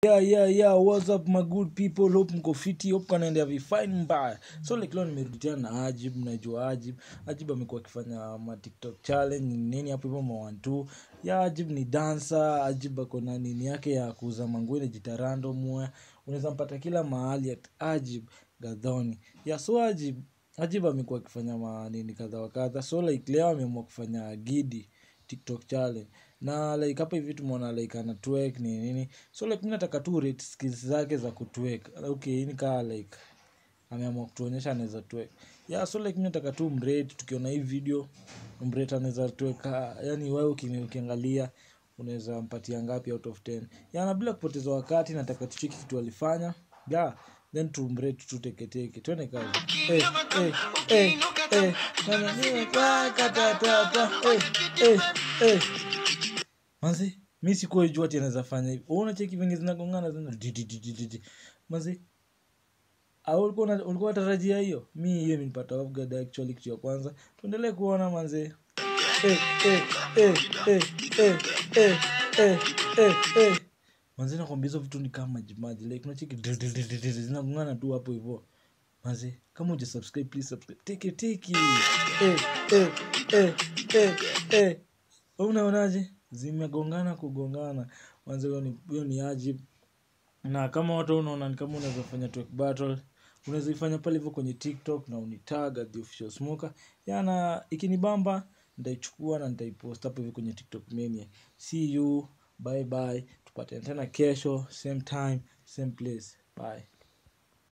yeah yeah yeah what's up my good people hope mko fiti hope kanaendea vifine mbaya so like leo nimerudi tena na ajib najua ajib ajib amekuwa akifanya ma tiktok challenge nini hapo hivyo ma one two ya ajib ni dancer ajib ako na nini yake ya kuuza manguo inajiita random mwe unaweza mpata kila mahali at ajib gadhoni ya so ajib ajib amekuwa akifanya manini kadha wa kadha so like leo ameamua kufanya gidi tiktok challenge na like hapa hivi tumeona like ana twerk ni nini so like mi nataka tu rate skills zake za kutwerk okay hii ni kaa like ameamua kutuonyesha anaweza twerk yeah so like mi nataka tu mrate tukiona hii video mrate anaweza twerk ah, yani wewe uki- ukiangalia unaweza mpatia ngapi out of 10 yeah na bila kupoteza wakati nataka tucheki kitu alifanya yeah then tumrate tu teketeke twende kazi eh eh eh eh na na ni kwa katatata eh eh eh manzi mi sikuwa jua ati anaweza fanya hivi uona cheki venye zinagongana zina di- di- di- di- di- di. manzi au ulikuwa una- ulikuwa unatarajia hiyo mi hiyo imenipata off guard actually kitu ya kwanza tuendelee kuona manzi eh, eh, eh, eh, eh, eh, eh, eh, eh. manzi nakwambia hizo vitu ni kama majimaji like unacheki di- di- di- di- di- di, zinagongana tu hapo hivyo manzi kama uja subscribe please subscribe teke teke eh, eh, eh, eh, eh. Wewe unaonaje zimegongana kugongana manzi hiyo ni hiyo ni ajib na kama watu unaona ni kama unaweza fanya twerk battle unaweza ifanya pale hivyo kwenye tiktok na unitag at the official smoker yana ikinibamba nitaichukua na nitaipost hapo hivi kwenye tiktok mania see you bye bye tupatane tena kesho same time same place bye